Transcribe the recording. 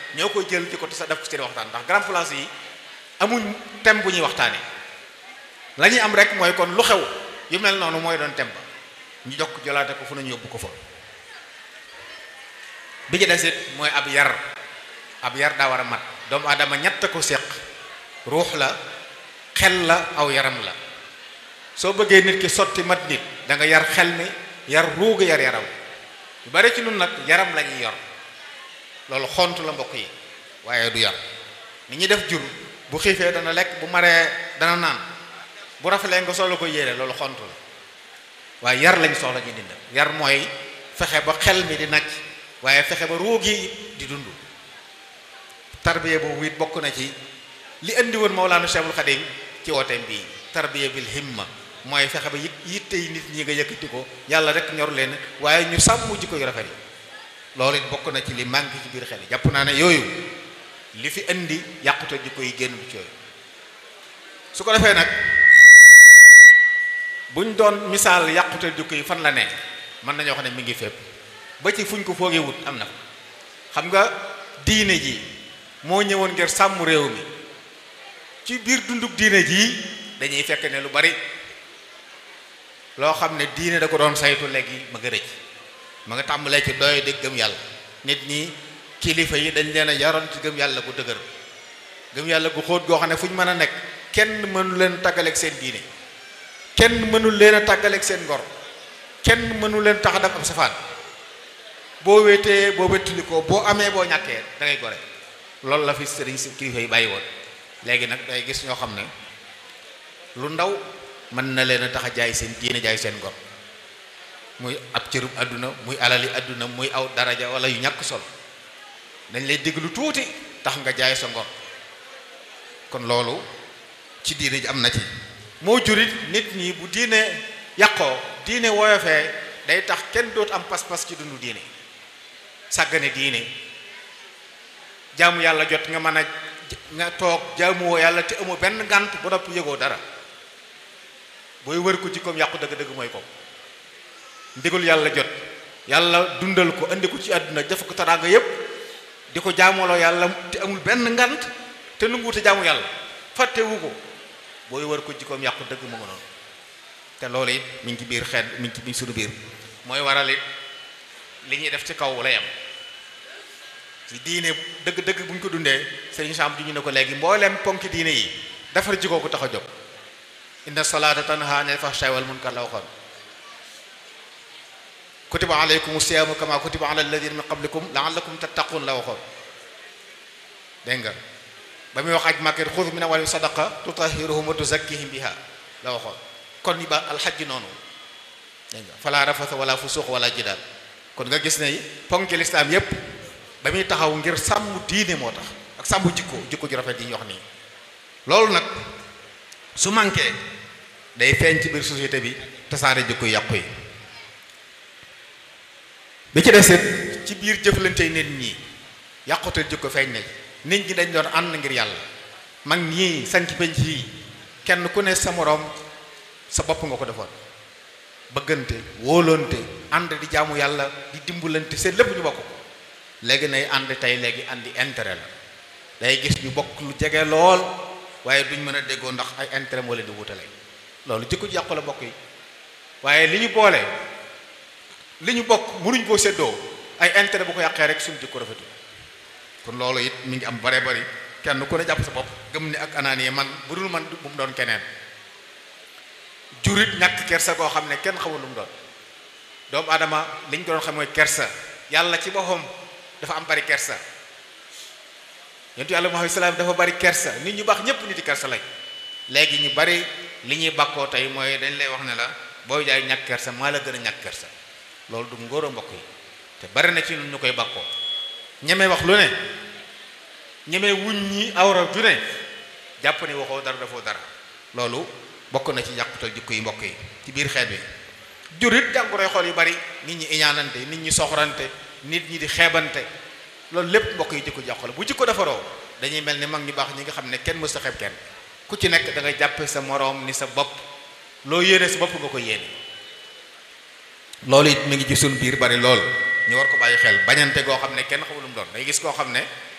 ñoo koy jël di ko sa def ko seen waxtaan ndax grand place yi amuñ thème bu ñuy waxtaanee la ñuy am rek mooy kon lu xew yu mel noonu mooy doon thème ba ñu jokk jolaate ko fu nañu yóbbu ko fa bi ci desit mooy ab yar ab yar daa war a mat doomu aadama ñett ko séq ruux la xel la aw yaram la soo bëggee nit ki sotti mat nit da nga yar xel mi yar ruuga yar yaram yu bari ci nun nag yaram la ñuy yor loolu xont la mbokk yi waaye du yar ni ñuy def jur bu xiifee dana lekk bu maree dana naan bu rafalee nga solo ko yéene loolu xont la waaye yar lañ soxla ñu dind yar mooy fexe ba xel mi di nacc waaye fexe ba ruug yi di dund tarbiya boobu it bokk na ci li indi woon Mawlaana Cheikhul Khadim ci wooteem bii tarbiya bil himma mooy fexe ba yit yitte yi nit ñi nga yëkkati ko yàlla rek ñor leen waaye ñu sàmm jikko yu rafet yi loolu it bokk na ci li manqué ci biir xel yi jàpp naa ne yooyu li fi indi yàqute jikko yi génn ci yooyu su ko defee nag buñ doon misaal yàqute jikko yi fan la ne mën nañoo xam ne mi ngi fépp ba ci fuñ ko foogee wut am na xam nga diine ji moo ñëwoon ngir sàmm réew mi ci biir dunduk diine jii dañuy fekk ne lu bari loo xam ne diine da ko doon saytu léegi ma nga rëcc ma nga tàmbalee ci doy di gëm yàlla nit ñi kilifa yi dañ leen a yaroon ci gëm yàlla gu dëgër gëm yàlla gu xóot goo xam ne fu ñu mën a nekk kenn mënu leen tàggaleeg seen diine kenn mënul leen a tàggaleeg seen ngor kenn mënu leen tax a def am safaan boo wéetee boo wéttali ko boo amee boo ñàkkee da ngay gore loolu la fi sëriñ si kilifa yi bàyyi woon léegi nag day gis ñoo xam ne lu ndaw mën na leen a tax a jaay seen diine jaay seen ngor muy ab cërub àdduna muy alali àdduna muy aw daraja wala yu ñàkk solo dañ lay dégg lu tuuti tax nga jaay sa ngor kon loolu ci diine ji am na ci moo jurit nit ñi bu diine yàqoo diine woyofee day tax kenn doot am pas-pas ci dundu diine sàggane diine jaamu yàlla jot nga mën a nga toog jaamuwoo yàlla te amoo benn ngànt ba noppi yëgoo dara booy wër ko jikkoom yàqu dëgg-dëgg mooy ko ndigal yàlla jot yàlla dundal ko andi ko ci àdduna def ko taraanga yépp di ko jaamooloo yàlla te amul benn ngant te nanguwute jaamu yàlla fàttewu ko booy wër ko jikkoom yàqu dëgg mu nga noonu te loolu it mi ngi ci biir xeet mi ngi ci biir suñu biir mooy waral it li ñuy def ci kaw lay am ci diine dëgg-dëgg bu ñu ko dundee sëriñ Sam ju ñu ne ko léegi mboolem ponki diine yi defar jikko ko tax a jóg inna salaata tanha anil fahsha'i wal munkar la waxoon kutiba alaykum siyaamu kama kutiba ala alladina min qablikum la'allakum tattaqun la waxoon dégg nga ba muy wax aj màkket xud min amwalihim sadaqa tutahhiruhum wa tuzakkihim biha la waxoon kon ni ba alxajji noonu dégg nga fala rafasa wala fusuq wala jidaal kon nga gis ne ponki lislaam yépp ba muy taxaw ngir sàmm diine moo tax ak sàmm jikko jikko ju rafet yi ñu wax nii loolu nag su manqué day feeñ ci biir société bi tasaare jikko yàqu yi bi ci desit ci biir jëflante nit ñi yàqute jikko feeñ na nit ñi dañ doon ànd ngir yàlla mag ñii sanc penc yi kenn ku ne sa moroom sa bopp nga ko defoon bëggante wóolonte ànd di jaamu yàlla di dimbalante seen lépp ñu bokk ko léegi nay ànd tey léegi àndi intérêt la day gis ñu bokk lu jege lool waaye duñ mën a déggoo ndax ay intérêt moo leen di wutale loolu jikko ji yàqu la bokk yi waaye li ñu boole li ñu bokk mënuñ koo séddoo ay intérêt bu ko yàqee rek suñu jikko rafetu kon loolu it mi ngi am bare bari kenn ku ne jàpp sa bopp gëm ni ak anaani man bu dul man bu mu doon keneen jurit ñàkk kersa koo xam ne kenn xamul lu mu doon doomu aadama li ñu ko doon xam mooy kersa yàlla ci boppam dafa am bari kersa yontu yàlla Muhammad salaam dafa bari kersa nit ñu baax ñépp nit yi kersa lañ léegi ñu bari li ñuy bàkkoo tey mooy dañ lay wax ne la booy jaay ñàkk kersa maa la gën a ñàkk kersa loolu du ngóor a mbokk yi te bari na ci ñun ñu koy bàkkoo ñeme wax lu ne ñeme wuñ ñi awra ju ne jàpp ne waxoo dara dafoo dara loolu bokk na ci yàqutal jikko yi mbokk yi ci biir xeet bi jurit jàngoroy xool yu bari nit ñi iñaanante nit ñi soxorante nit ñi di xeebante loolu lépp mbokk yi jikko jàqu la bu jikko defaroo dañuy mel ni mag ñu baax ñi nga xam ne kenn mës a xeeb kenn ku ci nekk da nga jàppe sa moroom ni sa bopp loo yéene sa bopp nga ko yéene loolu it mi ngi ci suñ biir bari lool ñu war ko bàyyi xel bañante goo xam ne kenn xamul lu mu doon day gis koo xam ne